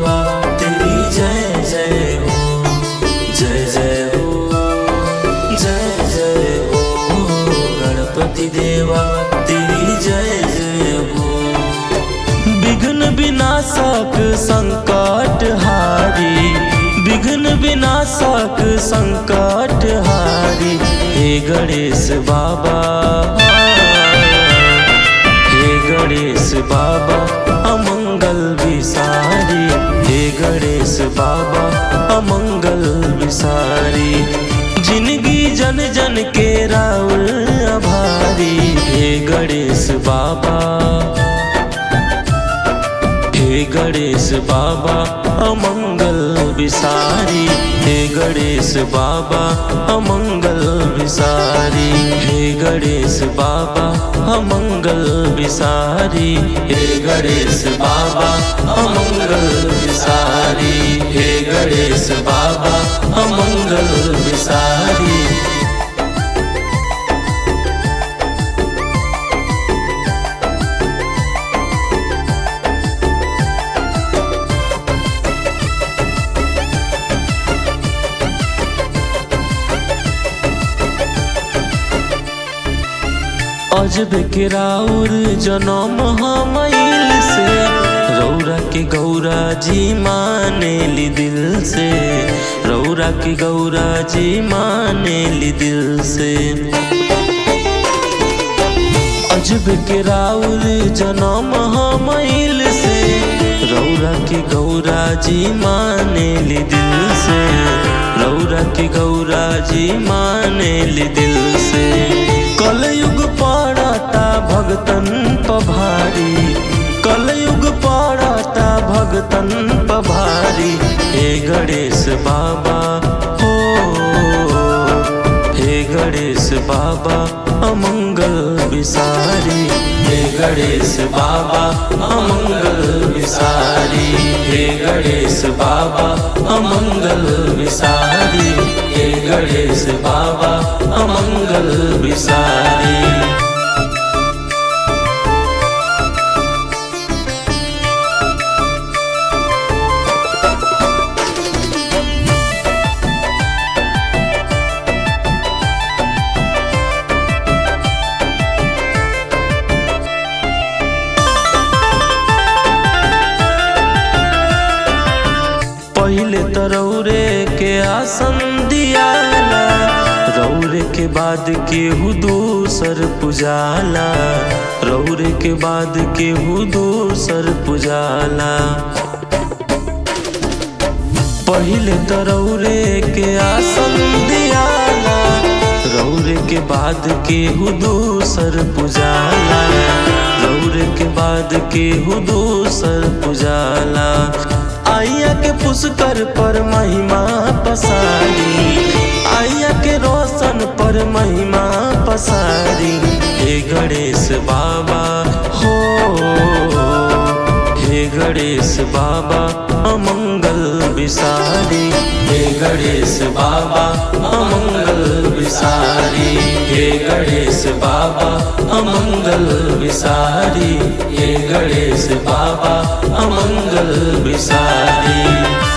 देवा तेरी जय जय हो जय जय हो जय जय हो गणपति देवा तेरी जय जय हो विघ्न विनाशक संकट हारी विघ्न विनाशक संकट हारी हे गणेश बाबा हे गणेश बाबा अमंगल विसारी हे गणेश बाबा अमंगल विसारी जिंदगी जन जन के राउर आभारी हे गणेश बाबा हे गणेश बाबा अमंगल विसारी हे गणेश बाबा अमंगल विसारी हे गणेश बाबा अमंगल विसारी हे गणेश बाबा अमंगल विसारी हे गणेश बाबा अमंगल विसारी अजब के राउर जनम हमइल से रौरा के गौरा जी माने ली दिल से रौरा के गौरा जी माने ली दिल से अजब के राउर जनम हमइल से रौरा के गौरा जी माने ली दिल से रौरा के गौरा जी माने ली दिल से कलयुग पड़ता भगतन पभारी कलयुग पड़ता भगतन पभारी हे गणेश बाबा हो हे गणेश बाबा अमंगल विसारी हे गणेश बाबा अमंगल विसारी हे गणेश बाबा अमंगल विसारी हे गणेश बाबा अमंगल विसारी पहले तो रौरे के आसन दियाला रौरे के बाद केहू दूसर पुजाला रौरे के बाद केहू दूसर पुजाला पहले तो रौरे के आसन दियाला रौरे के बाद केहू दूसर पुजाला रौरे के बाद केहू दूसर पुजाला आइया के पुष्कर पर महिमा पसारी आइया के रोशन पर महिमा पसारी हे गणेश बाबा हो हे गणेश बाबा अमंगल विसारी हे गणेश बाबा अमंगल विसारी हे गणेश बाबा अमंगल विसारी हे गणेश बाबा अमंगल विसारी